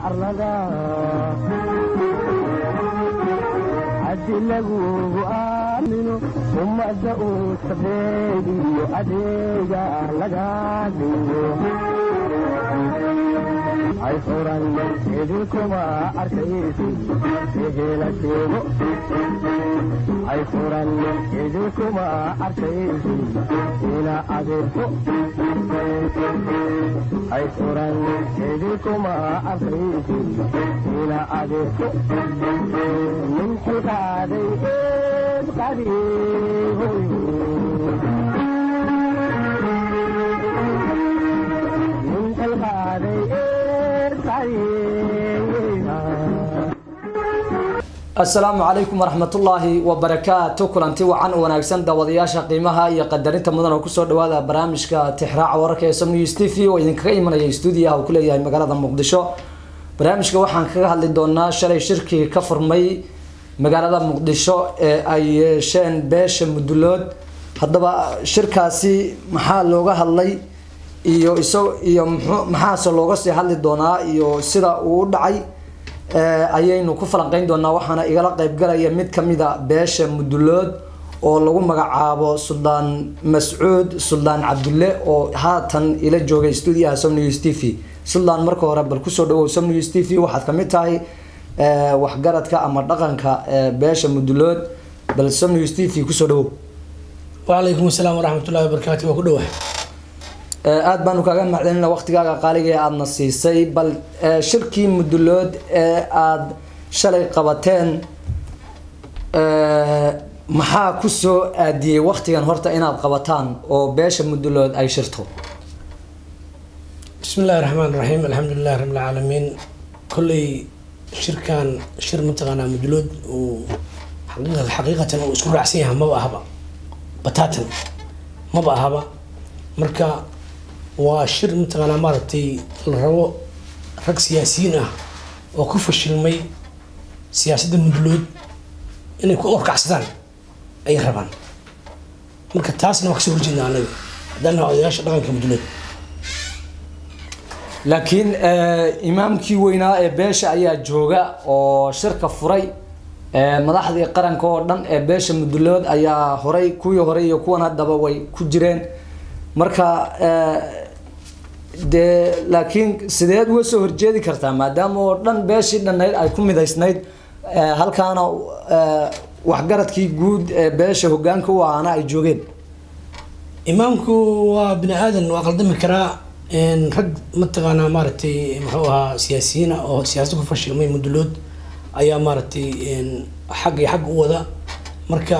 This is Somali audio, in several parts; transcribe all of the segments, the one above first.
arlada haddi lagugu aamino ummadda uu sabeediyo adeega laga dhigo ay furan idinkuma arkaysi ehela sheego ay furan idinkuma arkaysi ina adeerko ay furan idinkuma arkaysi ina adeerko min xilkaaday eed qadiihoy min xilkaaday eed qadiihoy asalaamu calaykum waraxmatullaahi wabarakaatu kulanti wacan u wanaagsan daawadayaasha qiimaha iyo qadarinta mudan oo kusoo dhawaada barnaamijka tixraaca wararka ee som news t v oo idinkaga imanaya stuudiyaha uu ku leeyahay magaalada muqdisho barnaamijka waxaan kaga hadli doonaa shalay shirkii ka furmay magaalada muqdisho ee ay yeesheen beesha mudulood haddaba shirkaasi maxaa looga hadlay iyo iso iyo mxuu maxaase looga sii hadli doonaa iyo sida uu u dhacay ayaynu ku falanqeyn doonaa waxaana igala qeybgalaya mid kamida beesha mudulood oo lagu magacaabo suldaan mascuud suldaan cabdulle oo haatan ila joogay stuudiyaha som news t v suldaan marka hore bal kusoo dhawow som news t v waxaad kamid tahay waxgaradka ama dhaqanka beesha mudulood bal som news t v kusoo dhawow wacalaykum asalaam waraxmatullahi wabarakaatu waa ku dhawahay aada baanu kaaga macdanina waqtigaaga qaaliga ee aadana siisay bal shirkii mudulood ee aada shalay qabateen maxaa kusoo aadiyey waqtigan horta inaad qabataan oo beesha mudulood ay shirto bismi illahi raxmaan raxiim alxamdulilahi rabi alcaalamiin kolley shirkan shir mataqaanaa mudulood uu xaqiiqatan uu isku raacsan yahay maba ahaba bataatan maba ahaba marka waa shir mataqaanaa maaragtay la rabo rag siyaasiyiin ah oo ku fashilmay siyaasadda mudulood inay ku orkacsadaan ayay rabaan marka taasna waa kasoo horjeedna anaga haddaan naha odayaasha dhaqanka mudulood laakiin imaamkii weynaa ee beesha ayaa jooga oo shirka furay madaxdii qaranka oo dhan ee beesha mudulood ayaa horay kuwii hore iyo kuwan haddaba way ku jireen marka dee laakiin sideed uga soo horjeedi kartaa maadaama oo dhan beeshii dhannayd ay ku midaysnayd halkaana waxgaradkii guud ee beesha hogaanka u ahaana ay joogeen imaamku waa bini aadan waa qaldami karaa rag mataqaanaa maaragtay muxuu ahaa siyaasiyiina oo siyaasada ku fashilmay mudulood ayaa maaragtay xag iyo xag u wada marka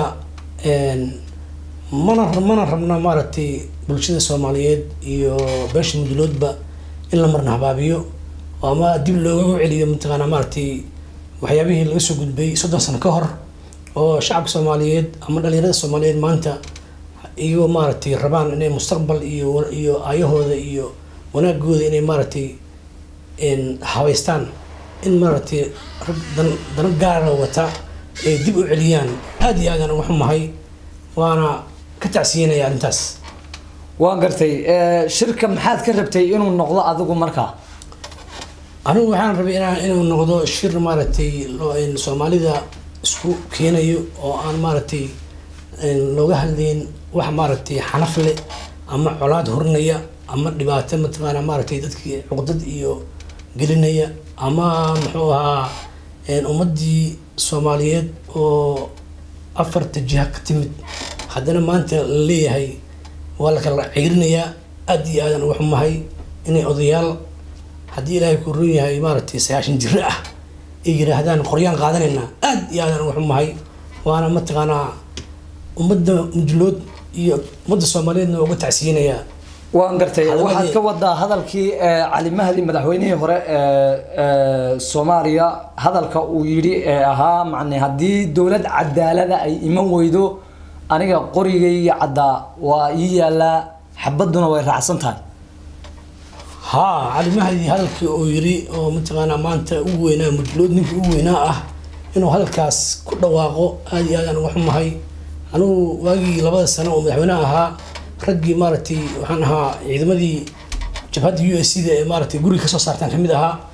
mana mana rabna maaragtay bulshada soomaaliyeed iyo beesha muduloodba in la marna habaabiyo oo ama dib looga celiyo mataqaanaa maaragtay waxyaabihii laga soo gudbay soddon sano ka hor oo shacabka soomaaliyeed ama dhalinyarada soomaaliyeed maanta iyagoo maaragtay rabaan inay mustaqbal iyo iyo aayahooda iyo wanaagooda inay maaragtay habaystaan in maaragtay rag dan dano gaara wata ay dib u celiyaan aada iyo aadaan uga xumahay waana ka tacsiyanaya arrintaas waan gartay shirka maxaad ka rabtay inuu noqdo adigu markaa anigu waxaan rabay inaan inuu noqdo shir maaragtay soomaalida isku keenayo oo aan maaragtay looga hadlayn wax maaragtay xanaf leh ama colaad horinaya ama dhibaato mataqaana maaragtay dadkii cuqdad iyo gelinaya ama muxuu ahaa ummadii soomaaliyeed oo afarta jiha ka timid haddana maanta la leeyahay waa la kala ciirinayaa aada iyo aadan uga xumahay inay odayaal haddii ilaahay ku run yahay maaragtay sagaashan jiro ah ay yiraahdaan qoryaan qaadanaynaa aada iyo aadan uga xumahay waana mataqaanaa ummadda mudulood iyo ummadda soomaaliyeedna uga tacsiyinayaa waan gartay waxaad ka wadaa hadalkii cali mahdi madaxweynihii hore ee soomaaliya hadalka uu yidhi ee ahaa macne haddii dowlad cadaalada ay iman weydo aniga qorigayga caddaa waa ii yaalaa xabadduna way raacsan tahay haa cali mahdi hadalkii uu yiri oo mataqaanaa maanta ugu weynaa mudulood ninkii ugu weynaa ah inuu hadalkaas ku dhawaaqo aada iyo aadaan uga xumahay anigu waagii labada sano oo madaxweyneha ahaa raggii maaragtay waxaan ahaa ciidamadii jabhadda u s c da ee maaragtay guriga kasoo saartaan kamid ahaa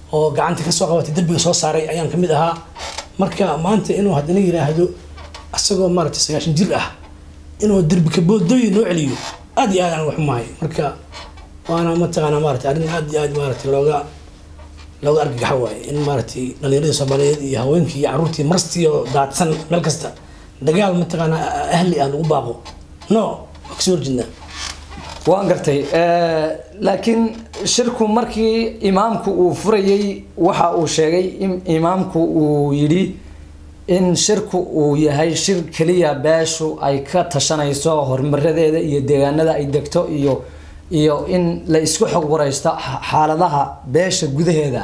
oo gacanta kasoo qabatay derbiga soo saaray ayaan kamid ahaa marka maanta inuu haddana yiraahdo asagoo maaragtay sagaashan jir ah inuu derbi kaboodooyin noo celiyo aad iyo aad aan waxumahay marka waana mataqaanaa maaragtay arrin aad iyo aad maaragtay looga looga argagaxa waaye in maaragtay dhalinyaradii soomaaliyeed iyo haweenkii iyo carruurtii marstii oo daadsan meel kasta dagaal mataqaanaa ahli ah lagu baaqo no waa kasoo horjeednaa waan gartay laakiin shirku markii imaamku uu furayey waxa uu sheegay in imaamku uu yidhi in shirku uu yahay shir keliya beeshu ay ka tashanayso horumaradeeda iyo deegaanada ay degto iyo iyo in la isku xog wareysto xaaladaha beesha gudaheeda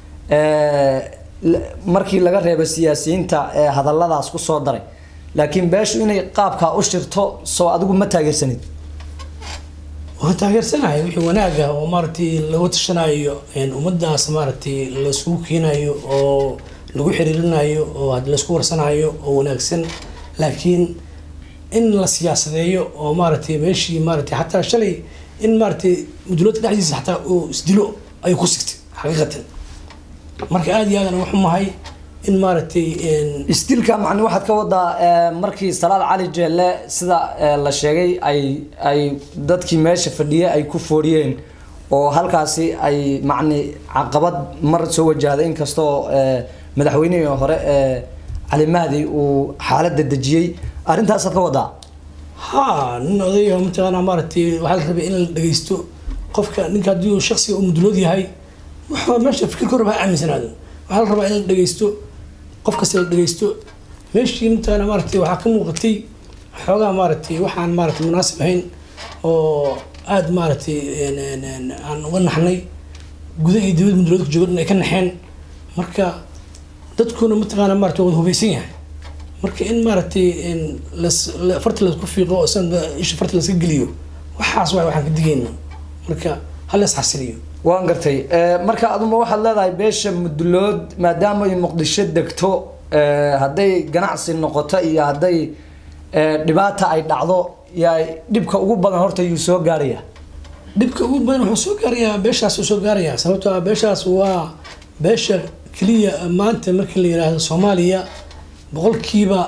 markii laga reebo siyaasiyiinta ee hadalladaas kusoo daray laakiin beeshu inay qaabkaa u shirto soo adigu ma taageersanid waan taageersanahay wixii wanaaga oo maaragtay lagu tashanayo ummadaas maaragtay laiskugu keenayo oo lagu xiriirinayo oo had laisku warsanayo oo wanaagsan laakiin in la siyaasadeeyo oo maaragtay meeshii maaragtay xataa shalay in maaragtay muduloodka dhexdiisa xataa uu isdilo ayuu ku sigtay xaqiiqatan marka aada iyo aadan uga xumahay in maaragtay istilka macni waxaad ka wadaa markii salaad cali jeelle sida la sheegay ay ay dadkii meesha fadhiyay ay ku fooriyeen oo halkaasi ay macni caqabad mar soo wajahday inkastoo madaxweynihii hore cali mahdi uu xaaladda dejiyey arrintaasaad ka wadaa ha nin odayo mataqaanaa maaragtay waxaa la rabay in la dhageysto qofka ninka haddii uu shaksiga uu mudulood yahay wuxuu meesha fikirka horba ha aaminsanaado waxaa la rabaa in la dhageysto qof kasta la dhageysto meeshii mataqaanaa maaragtay waxaa ka muuqatay xoogaa maaragtay waxaan maaragtay munaasib ahayn oo aada maaragtay aan uga naxnay guda iyo dibad muduloodka jooga dhan ay ka naxeen marka dadkuna mataqaanaa maaragtay wada hubaysan yahay marka in maaragtay las farta laisku fiiqo oo san isha farta laska geliyo waxaas waay waxaan ka digayna marka hal is xasiliyo waan gartay marka aduma waxaad leedahay beesha mudulood maadaama ay muqdisho degto hadday ganacsi noqoto iyo hadday dhibaata ay dhacdo yaa dhibka ugu badan horta yuu soo gaaraya dhibka ugu badan wuxuu soo gaarayaa beeshaas uu soo gaarayaa sababtoo ah beeshaas waa beesha keliya maanta markii la yiraahdo soomaaliya boqolkiiba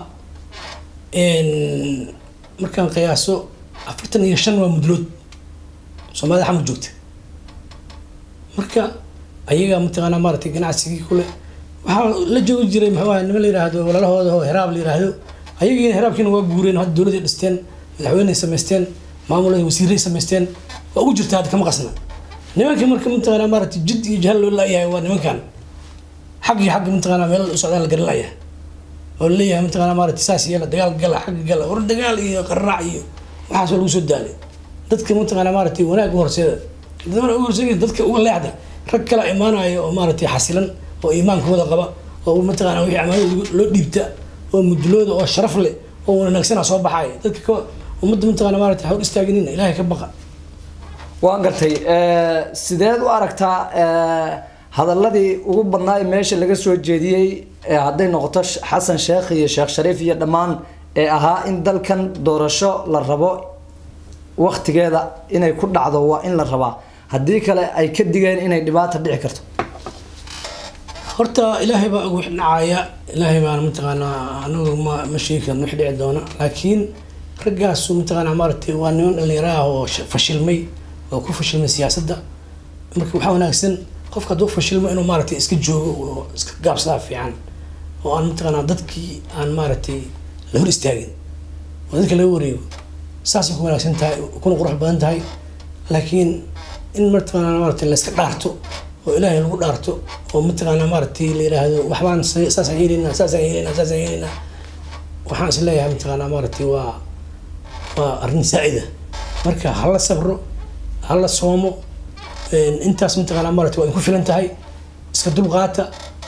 markaan qiyaaso afartan iyo shan waa mudlood soomaalida xamud joogta marka ayaga mataqaanaa maaragtay ganacsigii kule waxaa la joogi jiray maxuu ahay niman la yiraahdo walaalahooda oo heraab la yiraahdo ayagiina heraabkiina waa guureen hadda dowladday dhisteen madaxweyney samaysteen maamulada wasiiray samaysteen waa ugu jirta hadda kama qasna nimanka marka mataqaanaa maaragtay jid iyo jahal loo laayahay waa nimankan xag iyo xagga mataqaanaa meel u socdaan la garan laayahay oo laleeyahay mataqaanaa maaragtay saas yeela dagaal gala xagga gala war dagaal iyo qaraac iyo waxaas waa lagu soo daalay dadka mataqaanaa maaragtay wanaag u horseeda dadana u horseeda dadka uga leexda rag kala imaanayo oo maaragtay xasilan oo iimaankooda qaba oo mataqaanaa wixii amaanada loo dhiibta oo mudulooda oo sharaf leh oo wanaagsana soo baxaaya dadka ka ummadda mataqaanaa maaragtay hor istaaginina ilaahay ka baqa waan gartay sideed u aragtaa hadaladii ugu badnaa ee meesha laga soo jeediyey hadday noqoto xasan sheekh iyo sheekh shariif iyo dhammaan ee ahaa in dalkan doorasho la rabo waktigeeda inay ku dhacdo waa in la rabaa haddii kale ay ka digeen inay dhibaata dhici karto horta ilaahay baa ugu dhacaya ilaahay baana mataqaanaa anagu ma ma sheegi karno wix dhici doona laakiin raggaasu mataqaanaa maaragtay waa niman dhalinyaro ah oo fashilmay oo ku fashilmay siyaasadda marka waxaa wanaagsan qofka hadduu fashilmo inuu maaragtay iska joogo oo iska gaabsadaa fiican oo aan mataqaanaa dadkii aan maaragtay la hor istaagin oo dadka laga wareego saasay ku wanaagsan tahay kuna qurux badan tahay laakiin in mataqaanaa maaragtay la iska dhaarto oo ilaahay lagu dhaarto oo mataqaanaa maaragtay la yiraahdo waxbaan saasaan yeelaynaa saasaan yeelaynaa saasaan yeelaynaa waxaan is leeyahay mataqaanaa maaragtay waa waa arrin saa'ida marka hala sabro hala soomo intaas mataqaanaa maaragtay waa ku filan tahay iska dulqaata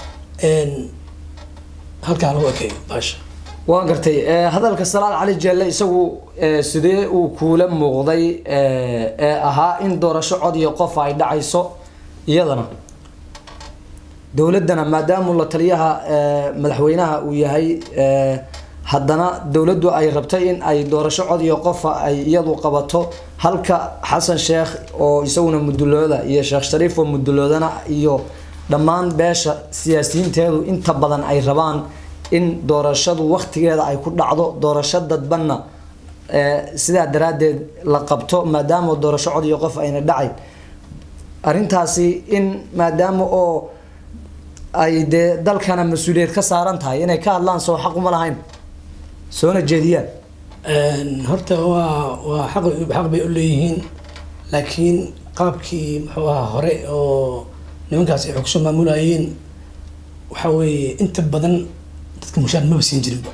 halkaa lagu ekeeyo baasha waan gartay hadalka salaad cali jeelle isagu sidee uu kuula muuqday ee ahaa in doorasho cod iyo qof ay dhacayso iyadana dowladdana maadaama la taliyaha madaxweynaha uu yahay haddana dowladdu ay rabtay in ay doorasho cod iyo qofa ay iyadu qabato halka xasan sheekh oo isaguna mudulooda iyo sheekh shariif oo muduloodana iyo dhammaan beesha siyaasiyiinteedu inta badan ay rabaan in doorashadu waktigeeda ay ku dhacdo doorasho dadbanna ee, sidaa daraaddeed la qabto maadaama doorasho cod iyo qof ayna dhacayn arrintaasi in maadaama oo ay dee dalkana mas-uuliyad ka saaran tahay inay ka hadlaan soo xaq uma lahayn soona jeediyaan Een, horta waa waa xaq xaq bay u leeyihiin laakiin qaabkii muxuu ahaa hore oo nimankaas ay xog soo maamulayeen waxa weeye inta badan dadka mushaar maba siin jirinba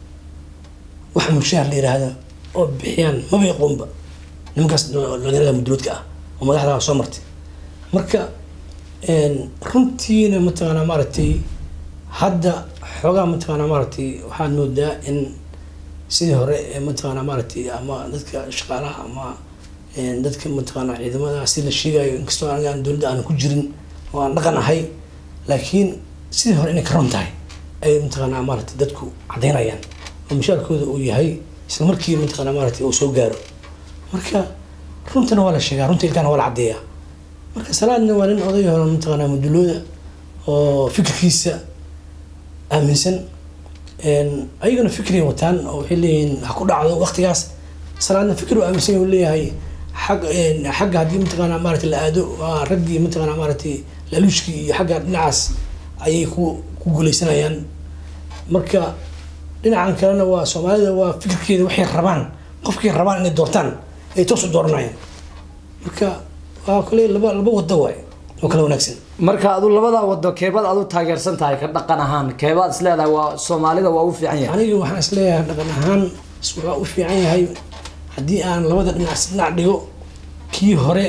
wax mushaar la yiraahdo oo bixiyaan maba yaqoonba nimankaas dhalinyarada muduloodka ah oo madaxda soo martay marka een, runtiina mataqaanaa maaragtay hadda xoogaa mataqaanaa maaragtay waxaad moodaa in sidii hore ee mataqaanaa maaragtay ama dadka shaqaalaha ama een, dadka mataqaanaa ciidamada si la sheegayo inkastoo aniga aan dowladda aan ku jirin oo aan dhaqan ahay laakiin sidii hore inay ka ron tahay ay mataqaanaa maaragtay dadku caddaynayaan oo mushaarkooda uu yahay isla markii mataqaanaa maaragtay uu soo gaaro marka runtana waa la sheegaa runta ilkaana waa la caddeeyaa marka salaadna waa nin oday hore mataqaanaa mudulooda oo fikirkiisa aaminsan een, ayagana fikray wataan oo waxay leeyihiin ha ku dhacdo waqtigaas salaadna fikir uu aaminsan yahay uu leeyahay xag een, xagga haddii mataqaanaa maaragtay la aado waa raggii mataqaanaa maaragtay laluushkii iyo xagga dhinacaas ayay ku ku guuleysanayaan marka dhinacan kalena waa soomaalida waa fikirkeeda waxay rabaan qofkay rabaan inay doortaan ay toos u dooranayaan marka waa kale laba laba wado waay oo kala wanaagsan marka adu labada wado keebaad adu taageersan tahay ka dhaqan ahaan keebaad is leedahay waa soomaalida waa u fiican yahay aniga waxaan isleeyahay dhaqan ahaan waa u fiican yahay haddii aan labada dhinac si dhinac dhigo kii hore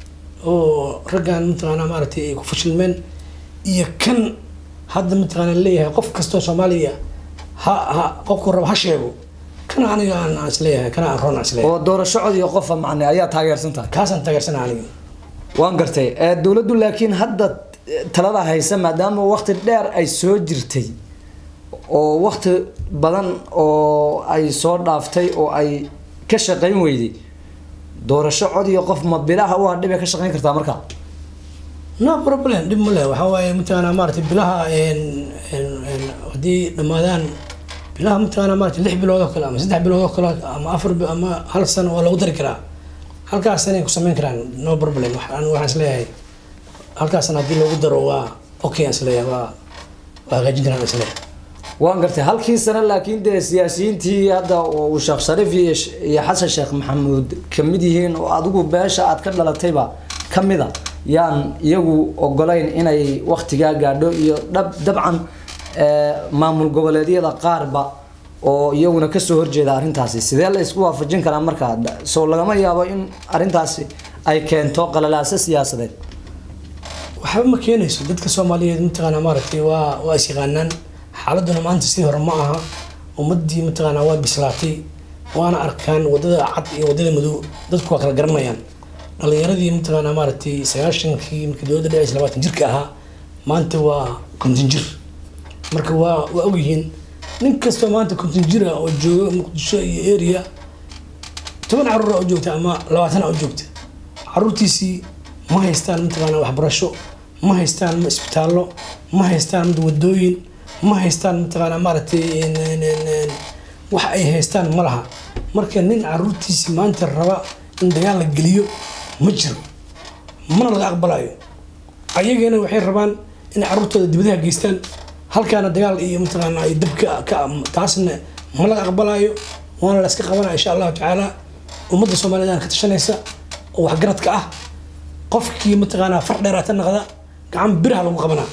oo raggan mataqaanaa maaragtay ay ku fashilmeen iyo kan hadda mataqaanaa leeyahay qof kastoo soomaaliya ha ha qofku rabo ha sheego kana aniga aan aan isleeyahay kana aan roon aan isleeyahay oo doorasho cod iyo qofa macne ayaa taageersan tahay kaasaan taageersana aniga waan gartay ee, dowladdu laakiin hadda eh, talada haysa maadaama waqti dheer ay soo jirtay oo waqti badan oo ay soo dhaaftay oo ay ka shaqayn weyday doorasho cod iyo qof ma bilaha u hadhibay ka shaqayn kartaa marka no problem dhib ma leh waxaa waaye mataqaanaa maaragtay bilaha een een een haddii dhammaadaan bilaha mataqaanaa maaragtay lix bilood oo kale ama saddex bilood oo kale ama afar bi- ama hal sano waa lagu dari karaa halkaas sanay ku samayn karaan no problem waxaan waxaan isleeyahay halkaasna haddii loogu daro waa okay aan isleeyahay waa waa hagaajin karaan aan isleeyahay waan gartay halkii sano laakiin dee siyaasiyiintii hadda oo uu sheekh shariif iyo sh- iyo xasan sheekh maxamuud kamid yihiin oo adigu beesha aad ka dhalatayba kamida yaan iyagu ogolayn inay waktigaa gaadho iyo dhab dabcan ee, maamul goboleedyada qaarba oo iyaguna kasoo horjeeda arrintaasi sidee la isku waafajin karaa markaa Da- soo lagama yaabo in arrintaasi ay keento qalalaaso siyaasadeed waxba ma keenayso dadka soomaaliyeed mataqaanaa maaragtay waa waa is yaqaanaan xaaladuna maanta sidii hore ma aha ummadii mataqaanaa waa bislaatay waana arkaan wadada cad iyo wadada madow dadku waa kala garanayaan dhalinyaradii mataqaanaa maaragtay sagaashankii markii dowladda dhacaysa labaatan jirka ahaa maanta waa konton jir marka waa waa ogyihiin nin kastoo maanta konton jir ah oo jooga muqdisho iyo area toban caruur oo joogta ama labaatan oo joogta caruurtiisii ma haystaan mataqaanaa waxbarasho ma haystaan ma isbitaallo ma haystaan mid wadooyin ma haystaan mataqaanaa maaragtay een, een, een, een, wax ay haystaan ma laha marka nin caruurtiisii maanta raba in dagaal la geliyo ma jiro mana laga aqbalayo ayagana waxay rabaan inay caruurtooda dibadaha geystaan halkaana dagaal iyo mataqaanaa ay dab ka ka taasna ma laga aqbalayo waana la iska qabanaya insha allahu tacaala ummadda soomaaliyeed ka tashanaysa oo waxgaradka ah qofkii mataqaanaa far dheeraata naqda gacan biraha lagu qabanaa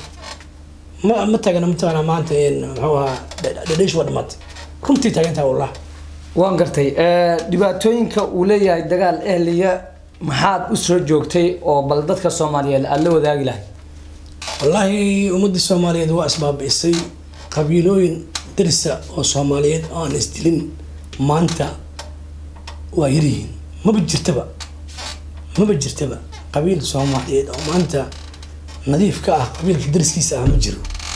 ma ma taagana mataqaanaa maanta een, muxuu ahaa dhadheesh waa dhamaatay runtii taagantaha wallah waan gartay ee, dhibaatooyinka uu leeyahay dagaal ehliya maxaad u soo joogtay oo bal dadka soomaaliyeed aad la wadaagi lahay wallaahi ummadda soomaaliyeed waa isbaabi'isay qabiilooyin darisa oo soomaaliyeed oo aan isdilin maanta waa yaryihiin maba jirtaba maba jirtaba qabiil soomaaliyeed oo maanta nadiif ka ah qabiilka dariskiisa ah ma jiro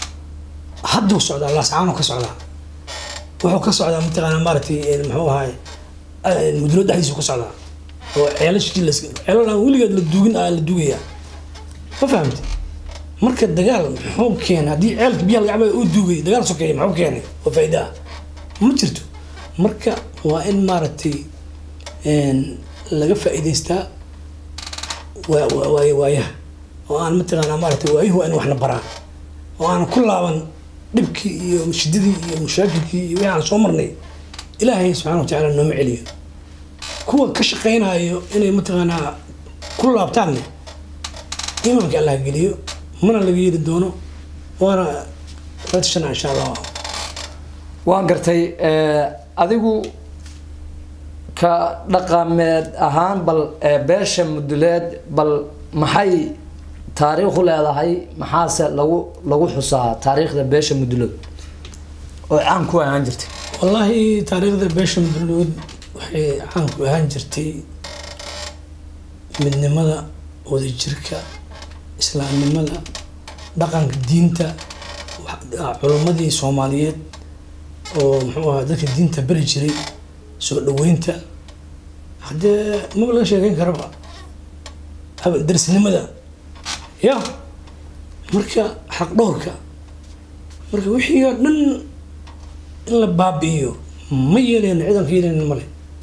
hadduu socdaa laascaanuu ka socdaa wuxuu ka socdaa mataqaanaa maaragtay een, muxuu ahaay een, mudlo dhexdiisu ka socdaa oo ceelashii las ceelal aan weligeed la duugin aa la duugayaa ma fahamtay marka dagaal muxuu keenay haddii ceelka biyaha laga cabaya uu duugay dagaal sokeeye muxuu keenay oo faa'iida ah ma jirto marka waa in maaragtay een, laga faa'iidaystaa waa- waa- waaya waayaha oo aan mataqaanaa maaragtay waayuhu waa in waxna baraan oo aan ku laaban dhibkii iyo shidadii iyo mushaakilkii iyo wixii aan soo marnay ilaahay subxaana wa tacaala nooma celiyo kuwa ka shaqaynayo inay mataqaanaa ku laabtaanne iimaanka allah geliyo mana laga yeri doono waana ratishana insha allah waan gartay eh, adigu ka dhaqameed ahaan bal eh, beesha muduleed bal maxay taariikhu leedahay maxaase lagu lagu xusaa taariikhda beesha muduleed oo caan ku ahaan jirtay wallaahi taariikhda beesha muduluud waxay caan ku ahaan jirtay midnimada wadajirka islaamnimada dhaqanka diinta wax- culimmadii soomaaliyeed oo muxuu ahaa dadka diinta beri jiray soo dhaweynta haddee maba laga sheekeyn karaba haba- darsinimada ya marka xaq dhowrka marka wixii oo dhan in la baabi'iyo ma yeelayno ciidan ka yeelayno male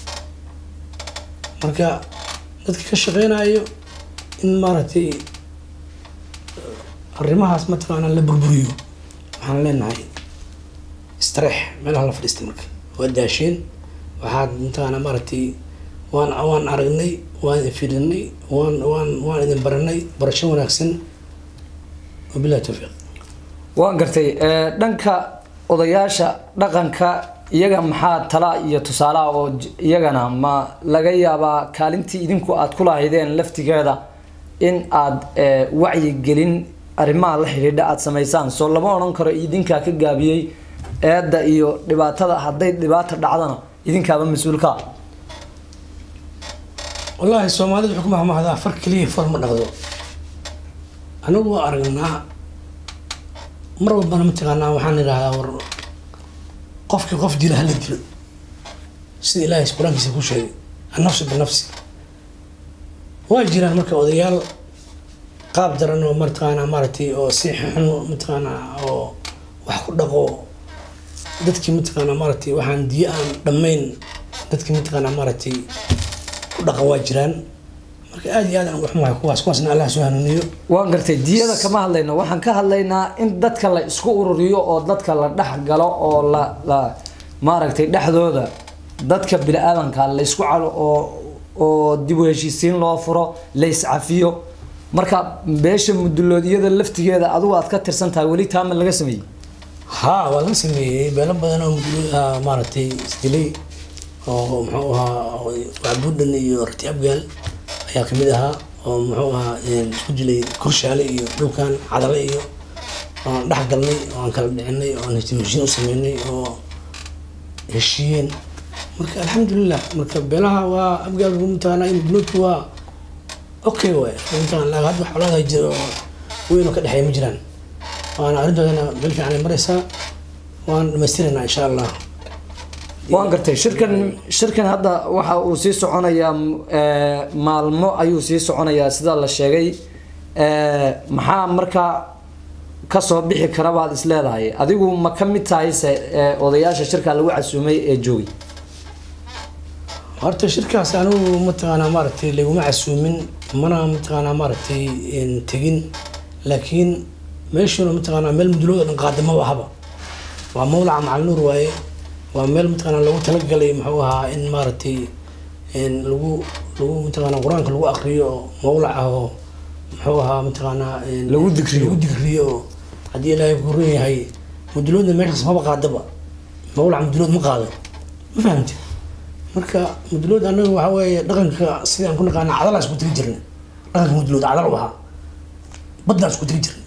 marka dadka ka shaqeynayo in maaragtay arrimahaas mataqaana la burburiyo waxaan leenahay istareex meelaha la fadhiistay marka waa daasheen waxaad mataqaana maaragtay waan waan aragnay waan idin fiirinay waan waan waan idin baranay barasho wanaagsan wabillahi tawfiiq waan gartay eh, dhanka odayaasha dhaqanka iyaga maxaa tala iyo tusaalaha oo j- iyagana ma laga yaabaa kaalintii idinku aad ku lahaydeen laftigeeda in aad eh, wacyigelin arrimaha la xidhiidha aad samaysaan soo lama odhan karo idinkaa ka gaabiyey eedda iyo dhibaatada hadday dhibaata dhacdana idinkaaba mas-uulka ah wallaahi soomaalida wuxuu ku mahmahdaa far keliya far ma dhaqdo anigu waa aragnaa mar walbana mataqaanaa waxaan idhahdaa war qofkii qof dila hala dilo sida ilaahay qur-aankiisa ku sheegay annafsu binafsi waa jiraan marka odayaal qaab daran oo mataqaanaa maaragtay oo si xun mataqaanaa oo wax ku dhaqo dadkii mataqaanaa maaragtay waxaan diyo aan dhammayn dadkii mataqaanaa maaragtay ku dhaqan waa jiraan marka aad iyo aad aan waxmahay kuwaas kuwaasna allah soo hanuuniyo waan gartay diyada kama hadlayno waxaan ka hadlaynaa in dadka la isku ururiyo oo dadka la dhex galo oo la la maaragtay dhexdooda dadka bini-aadanka la isku calo oo oo dib u heshiisiin loo furo la iscafiyo marka beesha muduloodiyada laftigeeda adigu aad ka tirsan tahay weli taama laga sameeyey haa waa laga sameeyey beelo badan oo mudulooda maaragtay isdilay oo muxuu ahaa wacbuudhan iyo rati abgaal ayaa kamid ahaa oo muxuu ahaa isku dilay korshaale iyo dhulkan cadale iyo oan dhex galnay oo aan kala dhicinay oo aan heshiin u sameynay oo heshiiyeen marka alxamdulilah marka beelaha waa abgaalku mataqaanaa in mudloodku waa okay waay mataqaan laakiin hadda xolaada jira oo weyn oo ka dhexeeya ma jiraan waana arrintoodana meel fiican ay maraysaa waan dhamaystiraynaa insha allah waan gartay shirkan shirkan hadda waxa uu sii soconayaa eh, maalmo ayuu sii soconayaa sida la sheegay Eh, maxaa markaa kasoo bixi kara baad is leedahay adigu ma ka mid tahay se eh, odayaasha shirka lagu casuumay ee joogay horta shirkaas anigu mataqaanaa maaragtay laguma casuumin mana mataqaanaa maaragtay een, tegin laakiin meeshuna mataqaanaa meel mudulooda dhan qaadamaba ahaba waa mawlaca macal nuur waaye waa meel mataqaanaa lagu talagalay muxuu ahaa in maaragtay een, lagu lagu mataqaanaa qur-aanka lagu akriyo oo mawlac ah oo muxuu ahaa mataqaanaa een, Lagu dikriyo. lagu dikriyo oo haddii ilaahay ku run yahay muduloodna meeshaas maba qaadaba mawlac mudulood ma qaado ma fahamti marka mudulood anaga waxa weeye dhaqanka sidaan ku naqaana cadalaa isku tiri jirnay dhaqanka mudulood cadal u ahaa baddaan isku tiri jirnay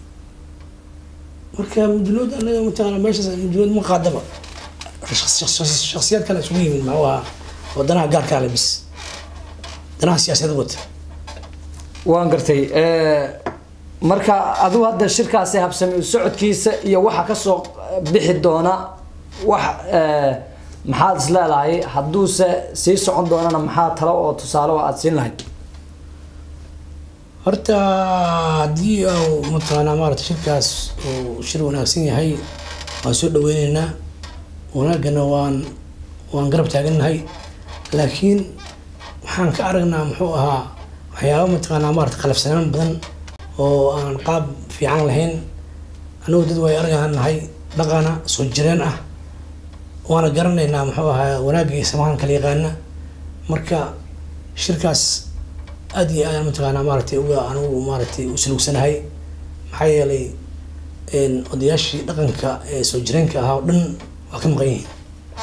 marka mudulood anaga mataqaana meeshaas mudulood ma qaadaba shaksiyaad kale isugu yimid maxuu ahaa wadanaha gaarkaa le bis danaha siyaasadeed wata waan gartay Eh, marka adigu hadda shirkaasi habsami u socodkiisa iyo waxa kasoo bixi doona wax eh, maxaad is leedahay hadduuse sii socon doonana maxaa talo oo tusaale oo aad siin lahayd horta haddii uu mataqaanaa maarata shirkaas uu shir wanaagsan yahay waan soo dhaweyneynaa wanaagana waan waan garab taagannahay laakiin waxaan ka aragnaa muxuu ahaa waxyaaba mataqaanaa maarata qalafsanaan badan oo aan qaab fiican lahayn anigu dad way argaan nahay dhaqana soo jireen ah waana garanaynaa muxuu ahaa wanaagii samahan kala yaqaana marka shirkaas aad iyo aad mataqaanaa maaragtay uga anigu maaragtay u salugsanahay maxaa yeelay odayaashii dhaqanka ee soo jireenka ahaa oo dhan waa ka maqan yihiin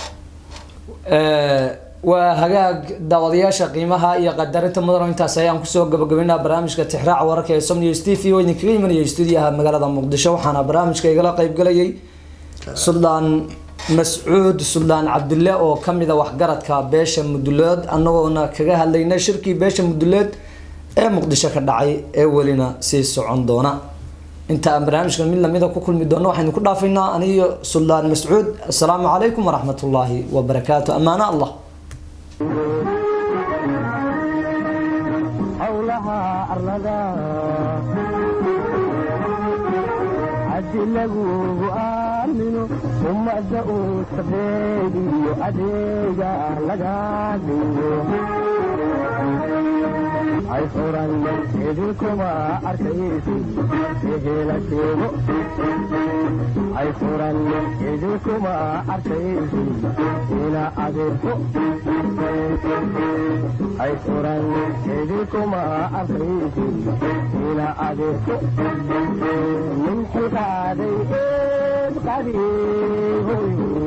waa hagaag daawadayaasha qiimaha iyo qadarinta mudano intaas ayaan kusoo gabagabaynaa barnaamijka tixraaca wararka ee som news t v oo idinkaga imanayay stuudiyaha magaalada muqdisho waxaana barnaamijka igala qeybgalayay suldaan mascuud suldaan cabdille oo kamida waxgaradka beesha muduleed anagoona kaga hadlaynay shirkii beesha muduleed ee muqdisho ka dhacay ee welina sii socon doona inta aan barnaamijkan mid lamida ku kulmi doono waxaynu ku dhaafaynaa aniyo suldaan mascuud asalaamu calaykum waraxmat ullaahi wabarakaatu amaano allah howlaha arlada haddi lagugu aamino ummadda uu sabeediyo adeega laga dhigo hay furan idinkuma arkaysi ehela sheego hay furan idinkuma arkaysi ina adeerko hay furan idinkuma arkaysi ina adeerko min xilkaaday eed qadiihoy